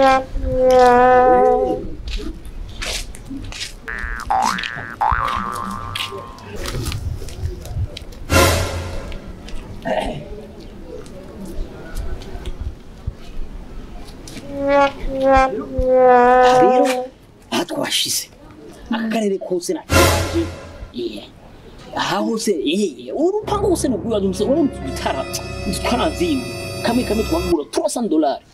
rero aha twashize aka karere kose nakanje aha hose eh, urupango hose nugwiwaje mse uri mututara mututara nzimwe kamwe kamwe twagura 300 dollars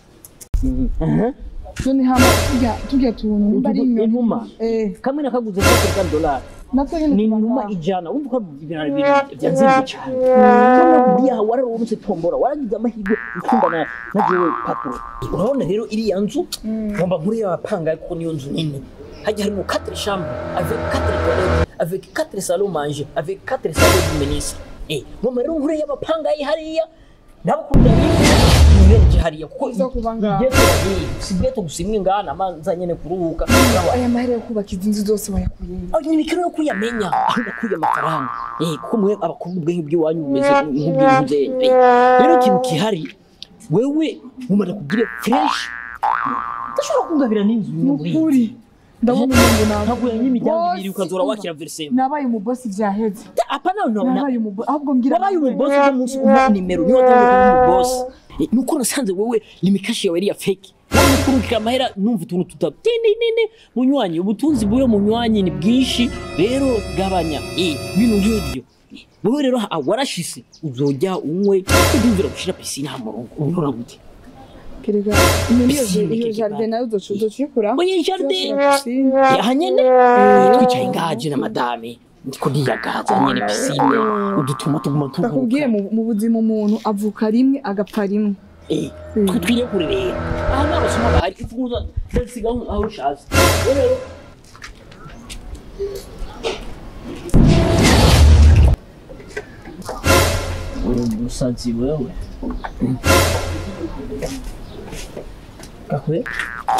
none hama turya turya tuntu nimba ari inyoni inuma eh kamwe nakaguze 50 dollars natwe nyine ni tuba inuma ngaho. ijana wumva ko ibintu ari ibintu byanzimye cyane none buriya wararonse tombora waragize amahirwe ukundana na jewe patro urabona rero iriya nzu ngomba nkuri y'abapanga kuko niyo nzu nini hajya harimo 4 chambres avec 4 toilettes avec 4 salons manger avec 4 salons du ministre eh ngomba rero nkuri y'abapanga yi hariya ndabakunda nibereje hariya kuko Uza kuba ngaho. igeto sibweto gusimwe ngana manza nyene kuruhuka aya mahera yo kubaka izi nzu zose wayakuye aho ni imikino yo kuyamenya aho nakuye amafaranga eh kuko mwe abakobwa ubwenge bw'iwanyu bumeze nk'ubw'inkuzenye rero ikintu kihari wewe mumara kugira fresh udashobora kungabira n'inzu imwe muri iyi nukuri ndabona umuntu nawe nkaguye nk'imiryango ibiri ukazora wakira verisema nabaye umubosi vyaheze apa nawe nabaye umubosi ahubwo ngira wabaye umubosi uno munsi umuha nimero niyo watangiye kuba umubosi Eh, nuko nasanze wewe limikashi yawe yari ya fake wari kurukira amahera numva utuntu tuta tindi nini munywanyi ubutunzi bw'uyo munywanyi ni bwinshi rero gabanya eh ibintu nk'ibyo Eh, wowe rero ah, warashise uzojya unywe udumvira gushira pisine ha murongo ubona gute kerega iyo Piscine iyo keke jardin bana. nayo uzoca uzocikura oye jardin aha nyene twicaye ngaje na madame ndiko ndiyagaza nyene pisine udutuma tuguma ndakubwiye tuvuka mu mu buzima umuntu avuka rimwe agapfa rimwe Eh, twe twirekure rero aha ni abasoma bahari ifunguza ndasiga aho ushatse rero uri umusazi wewe kakwe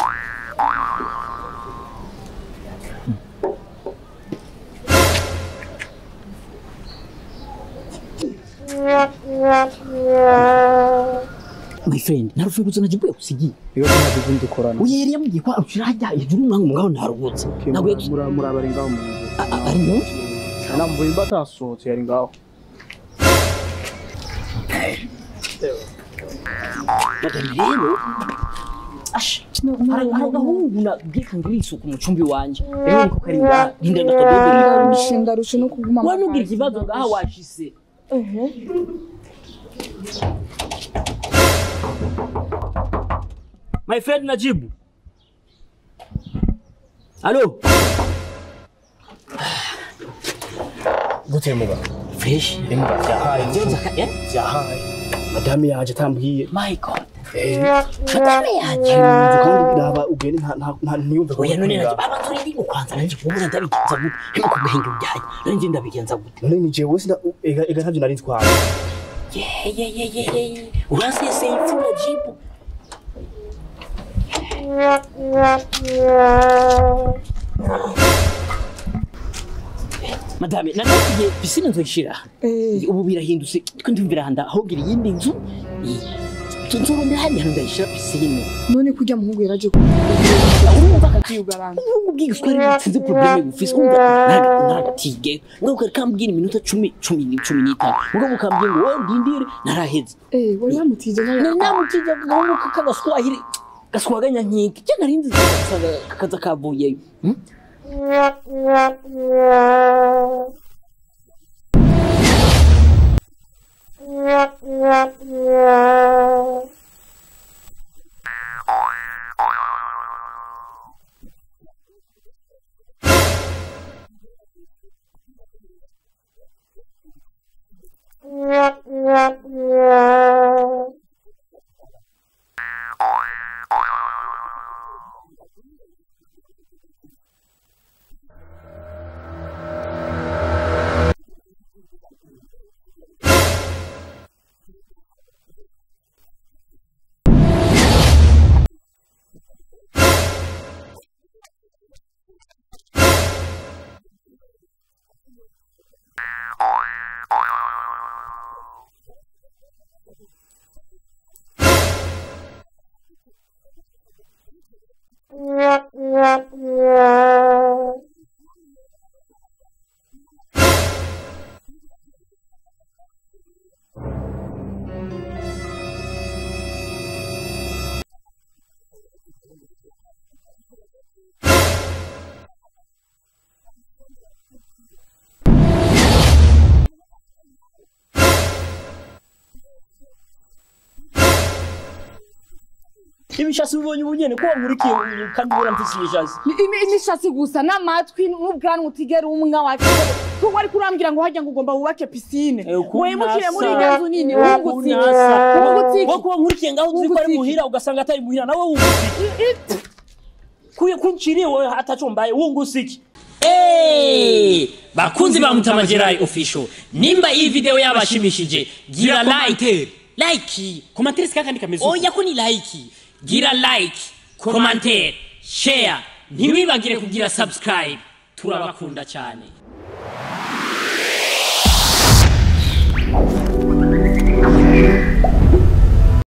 my friend narufunguza najibuye kusigiye iyo ntabwo ubundi dukorana uye yari yambwiye ko arushira hajya hejuru umwangu mugabo ntaruhutse ntabwo yagiye Mura- murabari ngaho mu nzu A- a- ari mu nzu namvuye mba atasohotse yari ngaho madame rero asha hari hari agahungu nabwikangira isuku mu cumbi wanje rero niko kari ngaha rinda ndakadodorera ndarushe ndarushe no kuguma wa nugira ikibazo ngaha washise ehe my friend najibu alo gute muga fresh imbwa byahaye Eh? byahaye madame yaje atambwiye my god Eh, madame yaje inzu kandi naba ugende nta- nta- nta- ntiyumve ko oya none uri naje ngaho. aba turi ndi kwanza nanje kubona ndabigenza gute hema kugahenge byaye nanje ndabigenza gute none ni jewe sina ega ega ntavyo nari ntwaye Yeah, yeah, yeah, yeah, yeah. Urasese ifu najibu. Madame, nanagiye pisine nzoyishira. eh Ubu birahindutse. Twe ndumvira handa ahogira iyindi nzu. Nzorondera handi hantu ndayishira pisine. none kurya muhungu yaraje Urumva kati kuyugarana ubu bw'igiswahili sinzi probleme bufise umva nagatige ngo ukambwira iminota cumi cumi ni cumi n'itanu ngo ukambwira ngo wowe ndindire naraheze eh wari wamutije nawe ni namutije agahungu k'agaswahili gaswaganya nkiki je nari nzi usanga kakaza kavuyeyo Hmm? ibishasi ubonye ubu nyene ko wankurikiye ubu kandi ubona mfise ibishasi Imi- imishatsi gusa n'amatwi n'ubwanwa utigera umwa wacu ko wari kurambwira ngo hajya ngo ugomba wubake pisine Eh, ukuntu wimukire muri nasa. iryo nzu nini wungutse iki Unasa. wungutse iki wo kuba nkurikiye ngaho uzi ko ari Wungutse muhira ugasanga atari muhira nawe wungutse iki kuye kunciriye wowe ataco mbaye wungutse iki Hey! bakunzi ba mutama Gerard official nimba iyi video yabashimishije gira like like komantere sikakandi kameze uko. oya ko ni like gira like commentaire share ntiwibagire kugira subscribe turabakunda cyane